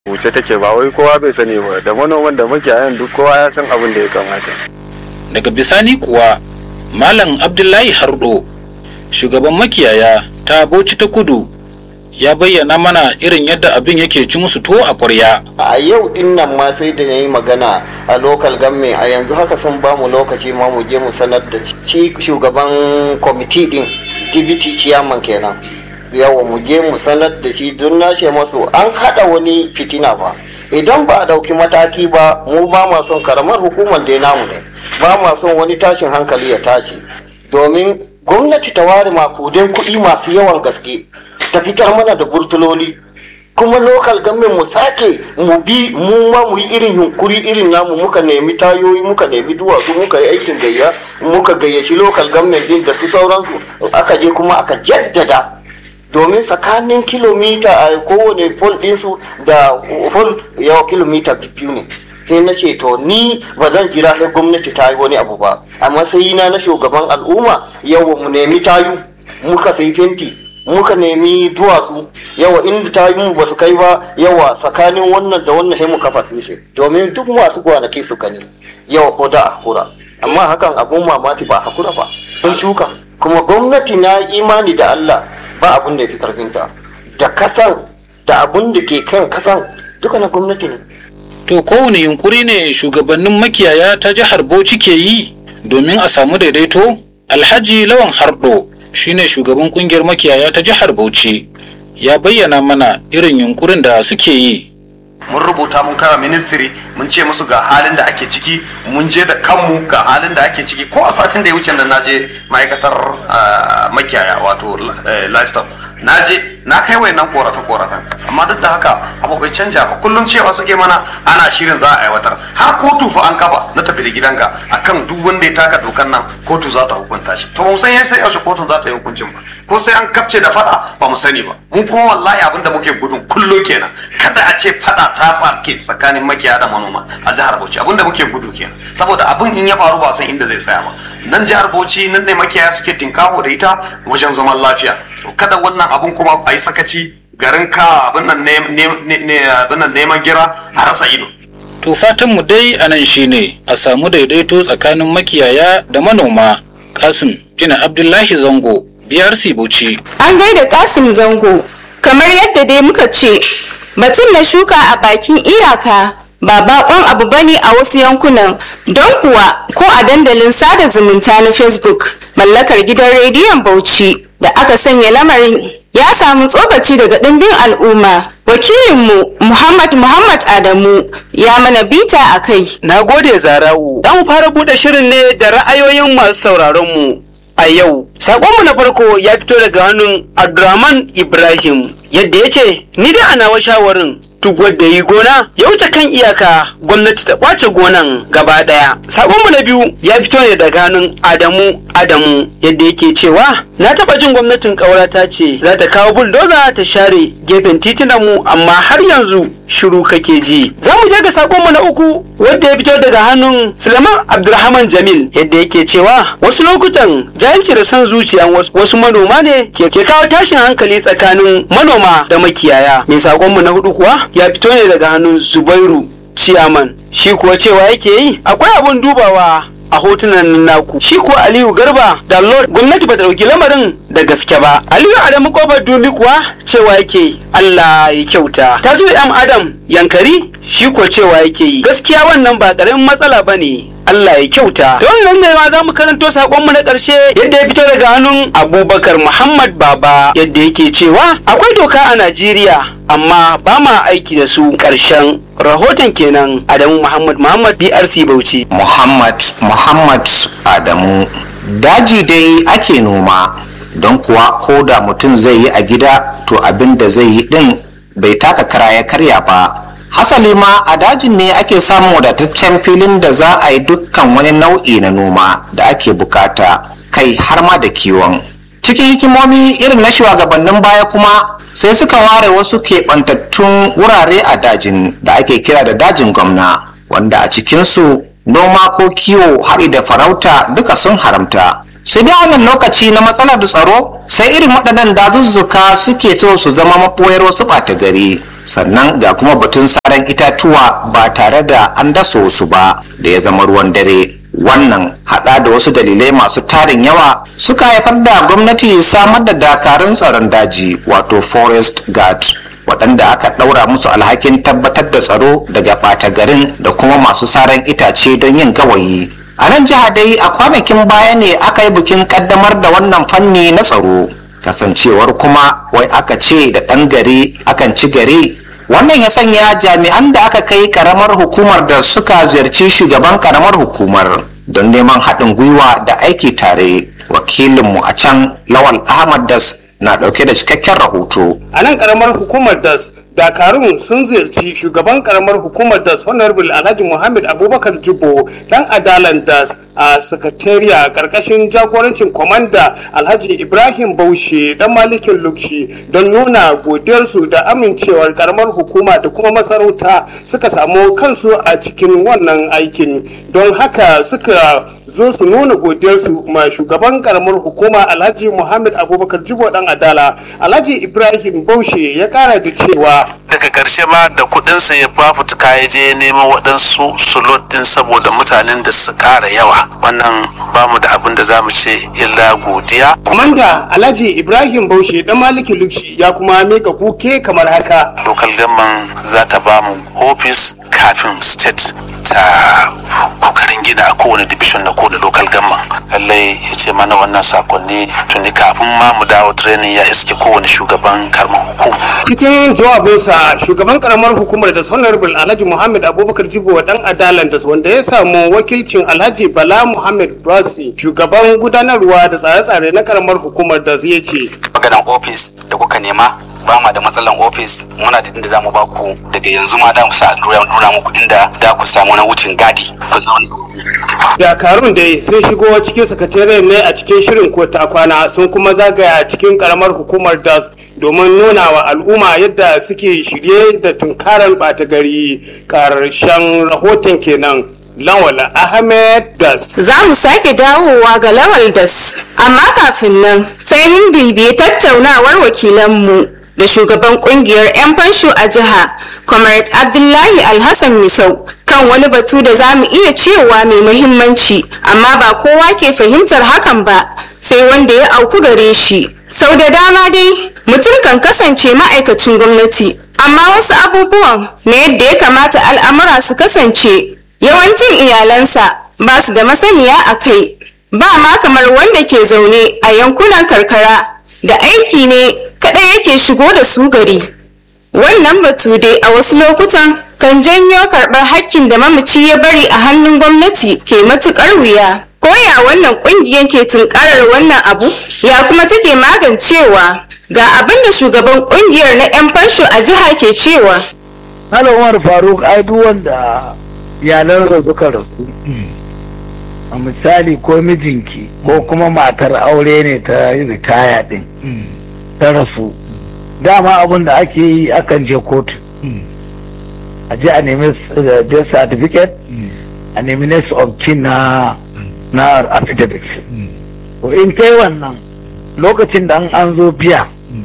wuce take ba wai kowa bai sani ba da manoman da makiyayan duk kowa ya san abin da ya kamata daga bisani kuwa malam abdullahi hardo shugaban makiyaya ta bauchi ta kudu ya bayyana mana irin yadda abin yake ci musu tuwo a ƙwarya a yau din nan ma sai da na yi magana a local government a yanzu haka sun ba mu lokaci ma mu je mu sanar da shi shugaban kwamiti din dibiti ciyaman kenan yawa mu je mu sanar da shi don na ce masu an haɗa wani fitina ba idan ba a ɗauki mataki ba mu ba ma son karamar hukumar dai namu ne ba ma son wani tashin hankali ya tashi domin gwamnati ta ware makudin kuɗi masu yawan gaske ta fitar mana da burtuloli kuma lokal gamin mu sake mu bi mu ma mu yi irin yunkuri irin namu muka nemi tayoyi muka nemi duwatsu muka yi aikin gayya muka gayyaci lokal gamin din da su sauransu aka je kuma aka jaddada domin tsakanin kilomita a kowane pol ɗinsu da pol yawa kilomita biyu ne sai na ce to ni ba zan jira sai gwamnati ta yi wani abu ba a matsayina na shugaban al'umma yawa mu nemi tayu muka sai fenti muka nemi duwatsu yawa inda ta yi mu ba su kai ba yawa tsakanin wannan da wannan mu kafa dutse domin duk masu gwanaki su gani yawa ko da a hakura amma hakan abun mamaki ba hakura ba sun shuka kuma gwamnati na imani da Allah ba abun da ya fi karfinta da kasan da abun da ke kan kasan duka na gwamnati ne to kowane yunkuri ne shugabannin makiyaya ta jihar bauchi ke yi domin a samu daidaito alhaji lawan hardo shine shugaban kungiyar makiyaya ta jihar Bauchi ya bayyana mana irin yunkurin da suke yi. Mun rubuta mun kara ministry mun ce musu ga halin da ake ciki mun je da kanmu ga halin da ake ciki ko a satin da ya wuce da na je ma'aikatar makiyaya wato livestock na je na kai wayannan korafe korafen amma duk da haka abu bai canja ba kullum cewa suke mana ana shirin za a aiwatar har kotu fa an kafa na tafi da gidanka akan duk wanda ya taka dokan nan kotu za ta hukunta shi to mu san yasa yaushe kotun za ta yi hukuncin ba ko sai an kapce da fada ba mu sani ba mu kuma wallahi abinda muke gudun kullo kenan kada a ce fada ta farke tsakanin makiya da manoma a jihar Bauchi abinda muke gudu kenan saboda abin in ya faru ba san inda zai tsaya ba nan jihar Bauchi nan ne makiyaya suke tinkaho da ita wajen zaman lafiya to kada wannan abun kuma a yi sakaci garin ka abin nan neman gira a rasa ido To fatanmu dai a nan shine a samu daidaito tsakanin makiyaya da manoma. Kasim Jina Abdullahi Zango, BRC Bauchi. An gaida Kasim Zango, kamar yadda dai muka ce, batun na shuka a bakin iyaka ba bakon abu bane a wasu yankunan don kuwa ko a dandalin sada zumunta na Facebook mallakar gidan rediyon Bauchi da aka sanya lamarin ya samu tsokaci daga ɗimbin al'umma wakilinmu muhammad muhammad adamu ya mana bita a kai na gode zara'u za mu fara buɗe shirin ne da ra'ayoyin masu sauraronmu a yau saƙonmu na farko ya fito daga hannun abdurrahman ibrahim yadda ya ce ni da ana shawarin duk wanda yi gona ya wuce kan iyaka gwamnati ta kwace gonan gaba daya sabonmu na biyu ya fito ne daga hannun adamu adamu yadda yake cewa na taba jin gwamnatin ƙaura ta ce za ta kawo buldoza ta share gefen titunanmu amma har yanzu shiru kake ji za mu je ga sakonmu na uku wanda ya fito daga hannun suleiman abdulrahman jamil yadda yake cewa wasu lokutan jahilci da son zuciyan wasu manoma ne ke kawo tashin hankali tsakanin manoma da makiyaya mai sakonmu na hudu kuwa ya fito ne daga hannun zubairu ciyaman shi kuwa cewa yake yi akwai abun dubawa a hotunan naku shi kuwa aliyu garba da lord gwamnati ba ta dauki lamarin da gaske ba aliyu adamu kofar dubi kuwa cewa yake allah ya kyauta ta zo yan adam yankari shi kuwa cewa yake yi gaskiya wannan ba karamin matsala ba ne Allah ya kyauta. Da wannan ne ma za mu karanto sakonmu na ƙarshe yadda ya fito daga hannun Abubakar Muhammad Baba yadda yake cewa akwai doka a Najeriya amma ba ma aiki da su ƙarshen rahoton kenan Adamu Muhammad Muhammad BRC Bauchi. Muhammad Muhammad Adamu daji dai ake noma don kuwa ko da mutum zai yi a gida to abin da zai yi din bai taka kara ya karya ba. hasali ma a dajin ne ake samun wadataccen filin da za a yi dukkan wani nau'i na noma da ake bukata kai har ma da kiwon cikin hikimomi irin na shugabannin baya kuma sai suka ware wasu keɓantattun wurare a dajin da ake kira da dajin gwamna wanda a cikinsu noma ko kiwo haɗi da farauta duka sun haramta sai dai wannan lokaci na matsalar tsaro sai irin waɗannan dazuzzuka suke so su zama maɓoyar wasu ɓata gari sannan ga kuma batun saran itatuwa ba tare da an dasa su ba da ya zama ruwan dare wannan hada da wasu dalilai masu tarin yawa suka haifar da gwamnati samar da dakarun tsaron daji wato forest guard waɗanda aka ɗaura musu alhakin tabbatar da tsaro daga ɓata garin da kuma masu saran itace don yin gawayi a nan jiha dai a kwanakin baya ne aka yi bikin ƙaddamar da wannan fanni na tsaro kasancewar kuma wai aka ce da ɗan gari akan ci gari wannan ya sanya jami'an da aka kai karamar hukumar da suka ziyarci shugaban karamar hukumar don neman haɗin gwiwa da aiki tare wakilinmu a can lawal ahmad das na ɗauke da cikakken rahoto a nan karamar hukumar das dakarun sun ziyarci shugaban karamar hukumar das honorable alhaji muhammad abubakar jibo dan adalan das a sakatariya karkashin jagorancin kwamanda alhaji ibrahim baushe dan malikin lukshi don nuna godiyarsu da amincewar karamar hukuma da kuma masarauta suka samu kansu a cikin wannan aikin don haka suka zo su nuna godiyarsu ma shugaban karamar hukuma alhaji muhammad abubakar jibo dan adala alhaji ibrahim baushe ya kara da cewa daga karshe ma da kudinsa ya fafutuka ya je neman waɗansu sulot din saboda mutanen da su ƙara yawa wannan ba mu da abin da za mu ce illa godiya kwamanda alhaji ibrahim baushe dan maliki lukshi ya kuma mika kuke kamar haka local government za ta ba mu office kafin state ta kokarin gina a kowane division na kowane local government lallai ya ce mana wannan sakonni tuni kafin ma mu dawo training ya iske kowane shugaban karamar hukuma cikin jawabinsa shugaban karamar hukumar da honorable alhaji muhammad abubakar jibo dan adalan da wanda ya samu wakilcin alhaji bala muhammad basi shugaban gudanarwa da tsare-tsare na karamar hukumar da zai ce maganan ofis da kuka nema ba ma da matsalan ofis muna da inda za mu ba ku daga yanzu ma da mu sa nuna muku inda da ku samu na wucin gadi ku zauna dakarun dai sun shigo cikin sakatariyar ne a cikin shirin ko ta kwana sun kuma zagaya cikin karamar hukumar das domin nuna wa al'umma yadda suke shirye da tunkarar ɓata gari ƙarshen rahoton kenan Lawal Ahmed Das. Za mu sake dawowa ga Lawal Das, amma kafin nan sai mun bibiye tattaunawar wakilanmu da shugaban kungiyar 'yan fansho a jiha, Comrade Abdullahi Alhassan Misau, kan wani batu da za mu iya cewa mai muhimmanci, amma ba kowa ke fahimtar hakan ba, sai wanda ya auku gare shi. Sau da dama dai, mutum kan kasance ma'aikacin gwamnati, amma wasu abubuwan na yadda ya kamata al'amura su kasance yawancin iyalansa ba su da masaniya a kai ba ma kamar wanda ke zaune a yankunan karkara da aiki ne kaɗai yake shigo da su gari wannan batu dai a wasu lokutan kan janyo karɓar hakkin da mamaci ya bari a hannun gwamnati ke matuƙar wuya koya wannan ƙungiyar ke tunkarar wannan abu ya kuma take magancewa ga abin da shugaban ƙungiyar na 'yan fansho a jiha ke cewa Malam Umar Faruk ai duk wanda iyalan da suka rasu a misali ko mijinki ko kuma matar aure ne ta yi ritaya din ta rasu dama abin da ake yi akan je kotu a je a nemi death certificate a nemi next of kin na na affidavit to in kai wannan lokacin da an zo biya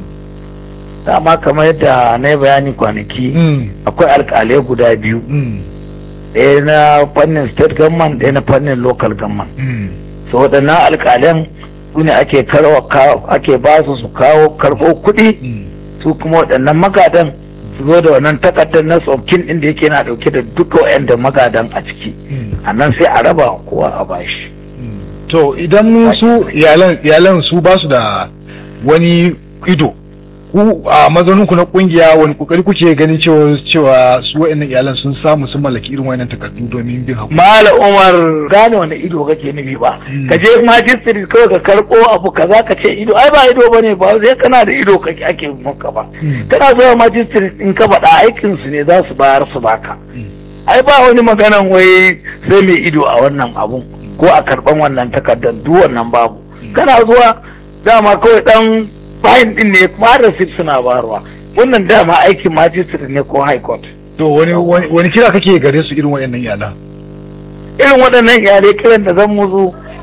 dama kamar yadda na yi bayani kwanaki akwai alkalai guda biyu ɗaya na fannin state government ɗaya na fannin local government so waɗannan alƙalan su ne ake ake ba su su kawo karɓo kuɗi su kuma waɗannan magadan su zo da wannan takardar na tsokin ɗin da yake na ɗauke da duka waɗanda magadan a ciki a nan sai a raba kowa a bashi to idan su iyalan su ba su da wani ido ku a mazaninku na kungiya wani kokari kuke ganin cewa cewa su wa'annan iyalan sun samu sun mallaki irin wayannan takardu domin bin hakuri mala umar gane wani ido kake nufi ba ka je magistrate kawai ka karko abu kaza ka ce ido ai ba ido bane ba sai kana da ido kake ake maka ba kana zuwa magistrate in ka faɗa aikin su ne za su bayar su baka ai ba wani maganan wai sai mai ido a wannan abun ko a karban wannan takardar duk wannan babu kana zuwa dama kawai dan bayan din ne kuma da suna barwa wannan dama aikin magistrate ne ko high court to wani wani kira kake gare su irin waɗannan iyalan irin waɗannan iyalai kiran da zan musu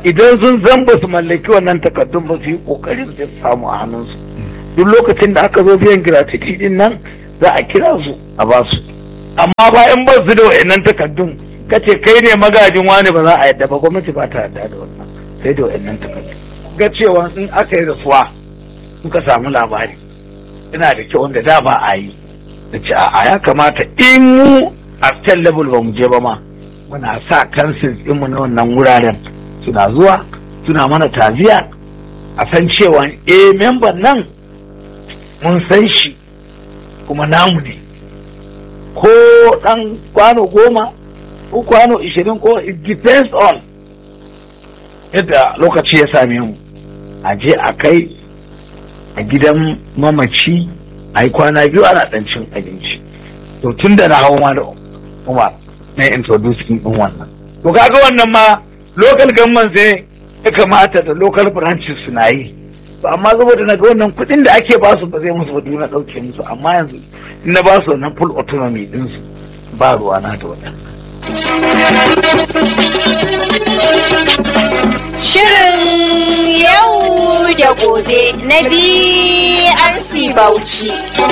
idan sun san ba su mallaki wannan takardun ba su yi kokarin su samu a hannunsu duk lokacin da aka zo biyan gratuity din nan za a kira su a ba su amma bayan ba su da wayannan takardun kace kai ne magajin wani ba za a yadda ba gwamnati ba ta yadda da wannan sai da wayannan takardun ga cewa in aka yi rasuwa suka samu labari ina da kyau wanda da ba a yi da ce a ya kamata in mu a state level ba mu je ba ma muna sa kansil ɗinmu na wannan wuraren suna zuwa suna mana taziya a san cewa eh memban nan mun san shi kuma namu ne ko ɗan kwano goma ko kwano ishirin ko it depends on yadda lokaci ya same mu a je a kai a gidan mamaci a yi kwana biyu ana ɗan cin abinci to tun da na hau ma da umar na introducing din wannan to kaga wannan ma local government sai ya kamata da local branches suna yi to amma saboda na ga wannan kuɗin da ake ba su ba zai musu ba na ɗauke musu amma yanzu in na ba su wannan full autonomy din su ba ruwa na da wannan Shirin yau da gobe na BRC Bauchi.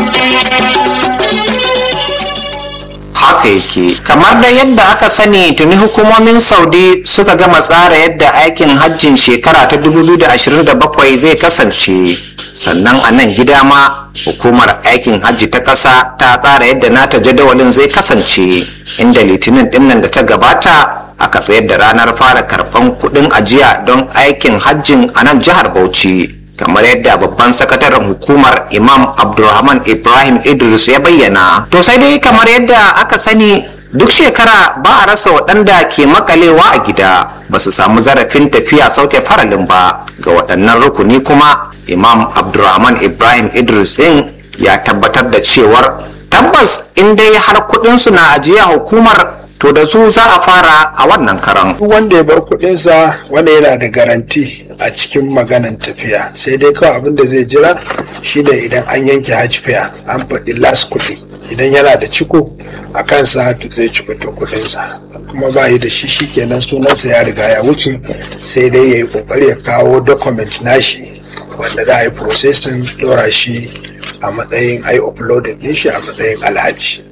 haka yake kamar da yadda aka sani tuni hukumomin saudi suka gama tsara yadda aikin hajjin shekara ta 2027 zai kasance sannan a nan gida ma hukumar aikin hajji ta ƙasa ta tsara yadda nata jadawalin zai kasance inda litinin dinnan da ta gabata aka tsayar da ranar fara karɓan kuɗin ajiya don aikin hajjin a nan jihar bauchi kamar yadda babban sakataren hukumar imam abdulrahman ibrahim idris ya bayyana to sai dai kamar yadda aka sani duk shekara ba a rasa waɗanda ke makalewa a gida ba su samu zarafin tafiya sauke faralin ba ga waɗannan rukuni kuma imam abdulrahman ibrahim idris din ya tabbatar da cewar tabbas in dai har kuɗinsu na ajiya hukumar to da su za a fara a wannan karan duk wanda ya bar kuɗinsa wanda yana da garanti a cikin maganan tafiya sai dai kawai abin da zai jira shi da idan an yanke hajj fare an faɗi las kuɗi idan yana da ciko a kansa to zai ci to kuɗinsa kuma ba yi da shi shikenan sunansa ya riga ya wuce sai dai ya yi ƙoƙari ya kawo document nashi wanda za a yi processing ɗora shi a matsayin ai uploading ɗin shi a matsayin alhaji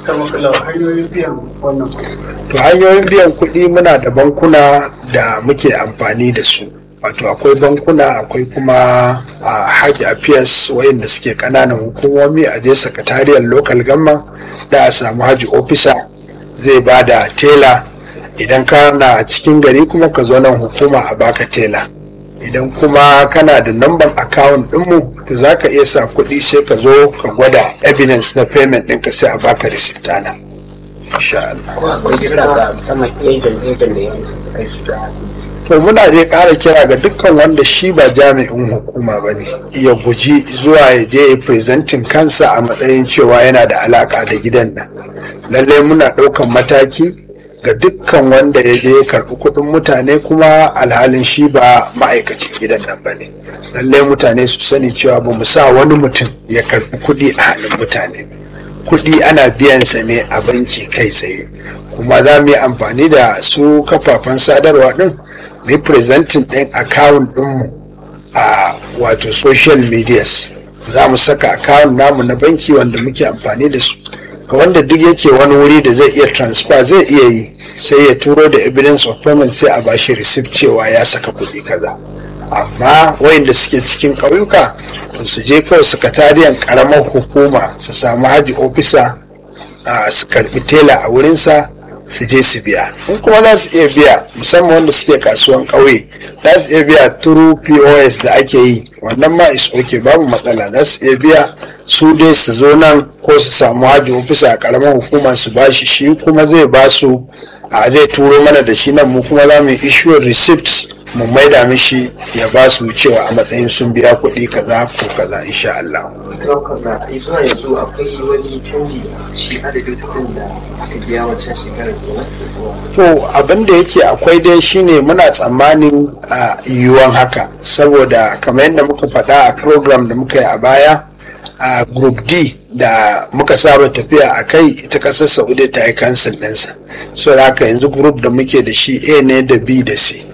to hanyoyin biyan kuɗi muna da bankuna da muke amfani da su wato akwai bankuna akwai kuma a haji affairs wayanda suke kananan hukumomi a je sakatariyar local gamma da a samu haji officer zai ba da tela idan kana cikin gari kuma ka zo nan hukuma a baka tela idan kuma kana da namban account ɗinmu to za ka iya sa kuɗi sai ka zo ka gwada evidence na payment ɗinka sai a baka receipt ɗana insha Allah. to muna dai ƙara kira ga dukkan wanda shi ba jami'in hukuma ba ne ya guji zuwa ya je ya presentin kansa a matsayin cewa yana da alaka da gidan nan lallai muna ɗaukan mataki ga dukkan wanda ya je ya karɓi kuɗin mutane kuma alhalin shi ba ma'aikacin gidan nan ba ne lallai mutane su sani cewa ba mu sa wani mutum ya karɓi kuɗi a hannun mutane kuɗi ana biyansa ne a banki kai tsaye kuma za mu yi amfani da su kafafen sadarwa ɗin mu yi presenting ɗin account ɗinmu a wato social medias za mu saka account namu na banki wanda muke amfani da su ga wanda duk yake wani wuri da zai iya transfer zai iya yi sai ya turo da evidence of payment sai a bashi receipt cewa ya saka kuɗi kaza amma wayanda suke cikin ƙauyuka su je kawai sakatariyan ƙaramar hukuma su samu haji ofisa su karɓi tela a wurinsa su je su biya in kuma za su iya biya musamman wanda suke kasuwan ƙauye za su iya biya turu pos da ake yi wannan ma is okay babu matsala za su iya biya su dai su zo nan ko su samu haji ofisa a ƙaramar hukuma su bashi shi kuma zai ba su a zai turo mana da shi nan mu kuma za mu issue receipt mu maida mishi ya ba su cewa a matsayin sun biya kuɗi kaza ko kaza insha Allah. zuwa yanzu akwai wani canji shi adadin kuɗin da aka biya wancan shekarar To abin da yake akwai dai shine muna tsammanin a yiwuwan haka saboda kamar yadda muka faɗa a program da muka yi a baya a group D da muka saba tafiya a kai ita ƙasar Saudi ta yi cancel ɗinsa. So da haka yanzu group da muke da shi A ne da B da C.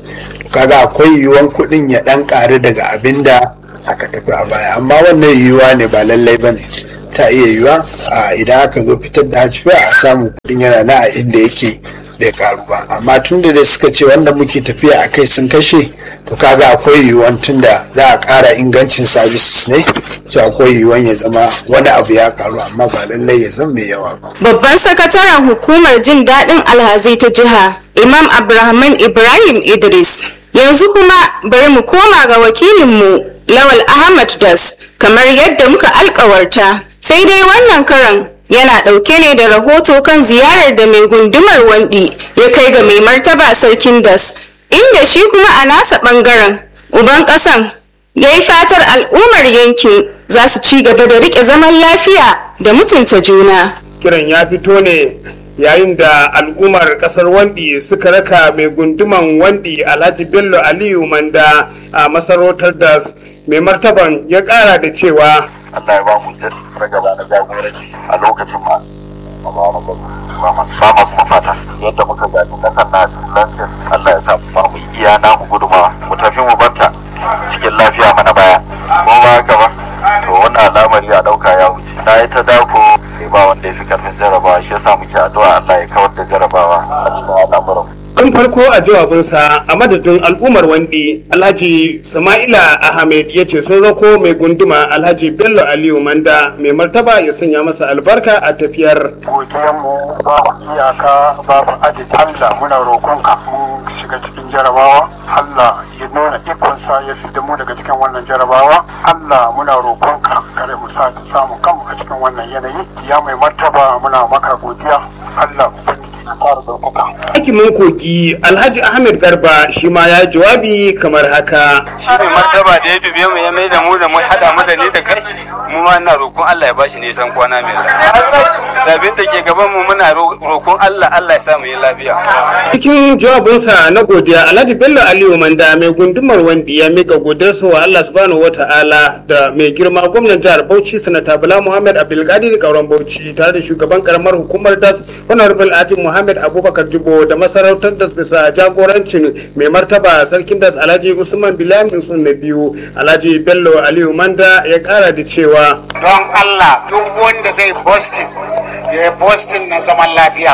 kaga akwai yiwuwan kuɗin ya ɗan ƙaru daga abin da aka tafi a baya amma wannan yiwuwa ne ba lallai ba ne ta iya yiwuwa a idan aka zo fitar da hajji a samu kuɗin yana na a inda yake bai karu ba amma tun da dai suka ce wanda muke tafiya a kai sun kashe to kaga akwai yiwuwan tun da za a ƙara ingancin services ne so akwai yiwuwan ya zama wani abu ya karu amma ba lallai ya zama mai yawa ba Babban sakataren hukumar jin daɗin alhazai ta jiha, Imam Abrahaman Ibrahim Idris. Yanzu kuma bari mu koma ga wakilinmu Lawal Ahmad Das kamar yadda muka alkawarta. Sai dai wannan karan yana ɗauke ne da rahoto kan ziyarar da mai gundumar wandi ya kai ga mai martaba sarkin Das, inda shi kuma a nasa ɓangaren uban ƙasan ya yi fatar al'ummar yankin za su ci gaba da riƙe zaman lafiya da mutunta juna. kiran ya fito ne yayin da al'ummar kasar wandi suka raka mai gunduman wandi alhaji bello aliyu manda a masarautar da mai martaban ya kara da cewa Allah ya ba mu ragaba na jagoranci a lokacin ma ba masu kuma fata yadda muka gani kasar na cikin lafiya Allah ya sa mu ba mu iya namu guduma mu tafi mu barta cikin lafiya mana baya ko ba haka ba to wannan al'amari a dauka ya wuce na yi ta dako sai ba wanda ya fi karfin jarabawa shi yasa muke addu'a Allah ya kawar da jarabawa a cikin al'amuran Tun farko a jawabinsa a madadin al'ummar wandi Alhaji Sama'ila Ahmed ya ce sun rako mai gunduma Alhaji Bello Aliyu Manda mai martaba ya sanya masa albarka a tafiyar. godiyanmu babu iyaka babu adadi Allah muna roƙonka mun shiga cikin jarabawa Allah ya nuna ikonsa ya fi da mu daga cikin wannan jarabawa Allah muna roƙonka kare mu sa samu kanmu a cikin wannan yanayi ya mai martaba muna maka godiya Allah ubangiji ya fara ɗaukaka. Hakimin kogi Alhaji Ahmed Garba shi ma ya jawabi kamar haka. shi ne martaba da ya dube mu ya mai da mu da mu hada mu da ni da kai mu ma ina roƙon Allah ya bashi nisan kwana mai lafiya zabin da ke gaban mu muna roƙon Allah Allah ya sa mu yi lafiya Cikin jawabinsa na godiya Alhaji Bello Aliyu Manda mai gundumar wandi ya mika godiyarsa wa Allah subhanahu wata'ala da mai girma gwamnan jihar Bauchi sanata Bala Muhammad Abdulkadir Kauran Bauchi tare da shugaban karamar hukumar DAS Honorable Ati Muhammad Abubakar Jibo da masarautar DAS bisa jagorancin mai martaba sarkin DAS Alhaji Usman Bilal Usman na biyu Alhaji Bello Aliyu Manda ya kara da cewa don Allah duk wanda zai Boston ya yi Boston na zaman lafiya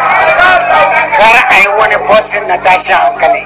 kar a yi wani Boston na tashin hankali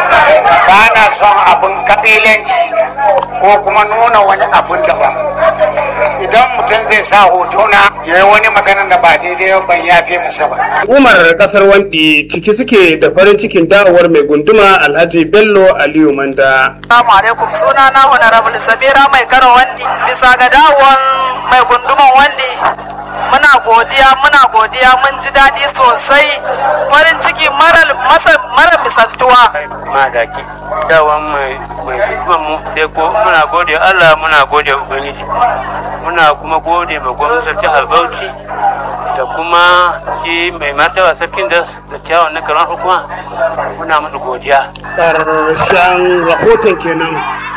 ba na son abin kabilanci ko kuma nuna wani abin daban idan mutum zai sa hoto na ya yi wani maganar da ba daidai ba, ban yafe masa ba Umar kasar wandi ciki suke da farin cikin dawowar mai gunduma Alhaji Bello Aliyu Manda. Assalamu alaikum suna na honorable Samira mai karo wandi bisa ga dawon mai gunduman wandi muna godiya muna godiya mun ji daɗi sosai farin ciki mara masa- mara misaltuwa madaki dawan mai mai hukumar mu sai ko muna gode Allah muna gode ubangiji muna kuma gode ma gwamnatin jihar Bauchi da kuma shi mai martaba sarkin da da kyawun na karan hukuma muna musu godiya Ƙarshen rahoton kenan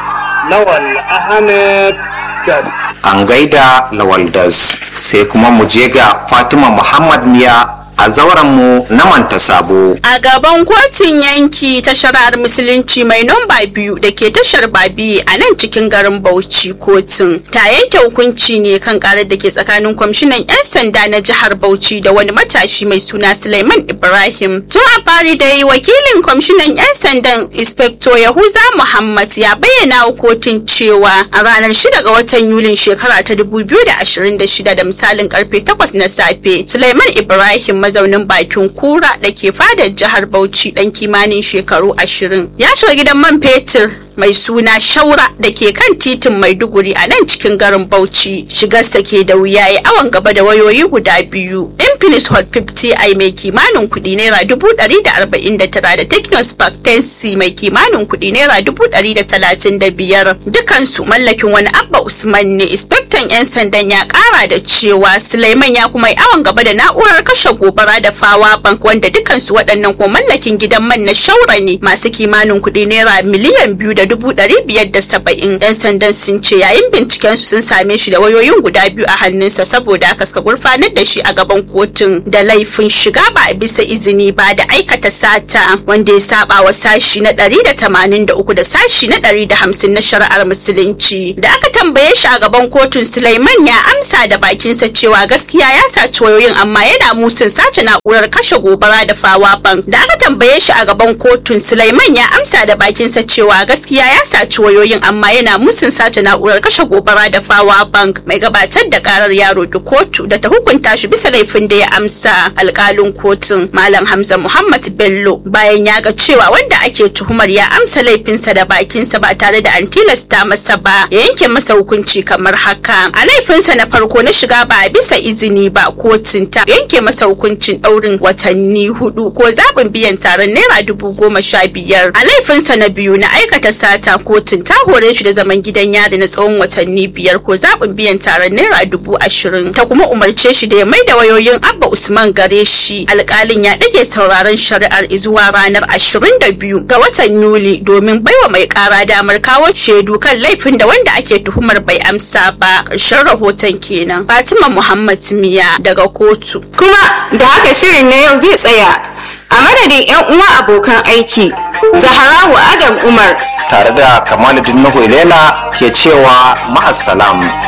Lawal Ahmed Das. an gaida lawaldas sai kuma mu je ga fatima muhammad miya a zauren mu na manta sabo A gaban kotun yanki ta shari'ar musulunci mai namba biyu da ke tashar babi a nan cikin garin Bauchi kotun ta yanke hukunci ne kan karar da ke tsakanin kwamishinan 'yan sanda na jihar Bauchi da wani matashi mai suna Suleiman Ibrahim. Tun a fari dai wakilin kwamishinan 'yan sandan Inspector Yahuza Muhammad ya bayyana wa kotun cewa a ranar 6 ga watan Yulin shekara ta 2026 da misalin karfe 8 na safe Suleiman Ibrahim mazaunin bakin kura da ke fadar jihar Bauchi dan kimanin shekaru ashirin. Ya shiga gidan man fetur mai suna Shaura da ke kan titin Maiduguri a nan cikin garin Bauchi. Shigarsa ke da wuya ya awon gaba da wayoyi guda biyu. Infinix Hot 50i mai kimanin kuɗi naira dubu ɗari da arba'in da tara da Technospark 10C mai kimanin kuɗi naira dubu ɗari da talatin da biyar. Dukansu mallakin wani Abba Usman ne. Inspector 'yan sandan ya ƙara da cewa Suleiman ya kuma yi awon gaba da na'urar kashe gobara da fawa bank wanda dukansu waɗannan ko mallakin gidan man na shaura ne masu kimanin kuɗi naira miliyan biyu da da dubu ɗari biyar da saba'in yan sandan sun ce yayin binciken su sun same shi da wayoyin guda biyu a hannunsa saboda haka suka gurfanar da shi a gaban kotun da laifin shiga ba a bisa izini ba da aikata sata wanda ya saba wa sashi na ɗari da tamanin da uku da sashi na ɗari da hamsin na shari'ar musulunci da aka tambaye shi a gaban kotun Sulaiman ya amsa da bakinsa cewa gaskiya ya saci wayoyin amma yana musun sace na'urar kashe gobara da fawa bank da aka tambaye shi a gaban kotun Sulaiman ya amsa da bakinsa cewa gaskiya ya saci wayoyin amma yana musun sace na'urar kashe gobara da fawa bank mai gabatar da karar yaro da kotu da ta hukunta shi bisa laifin da ya amsa alkalin kotun malam Hamza Muhammad Bello bayan ya ga cewa wanda ake tuhumar ya amsa laifinsa da bakinsa ba tare da an tilasta masa ba ya yanke masa hukunci kamar haka a laifinsa na farko na shiga ba a bisa izini ba kotun ta yanke masa hukuncin ɗaurin watanni hudu ko zaɓin biyan taron naira dubu goma sha biyar a laifinsa na biyu na aikata sata kotun ta hore shi da zaman gidan yari na tsawon watanni biyar ko zaɓin biyan taron naira dubu ashirin ta kuma umarce shi da ya mai da wayoyin abba usman gare shi alƙalin ya ɗage sauraron shari'ar zuwa ranar ashirin da biyu ga watan yuli domin baiwa mai ƙara damar kawo shaidu kan laifin da wanda ake tuhumar bai amsa ba ƙarshen rahoton kenan fatima muhammad miya daga kotu kuma da haka shirin na yau zai tsaya a madadin 'yan uwa abokan aiki zaharawa adam umar tare da kamaluddin nuhu ilela ke cewa ma'assalam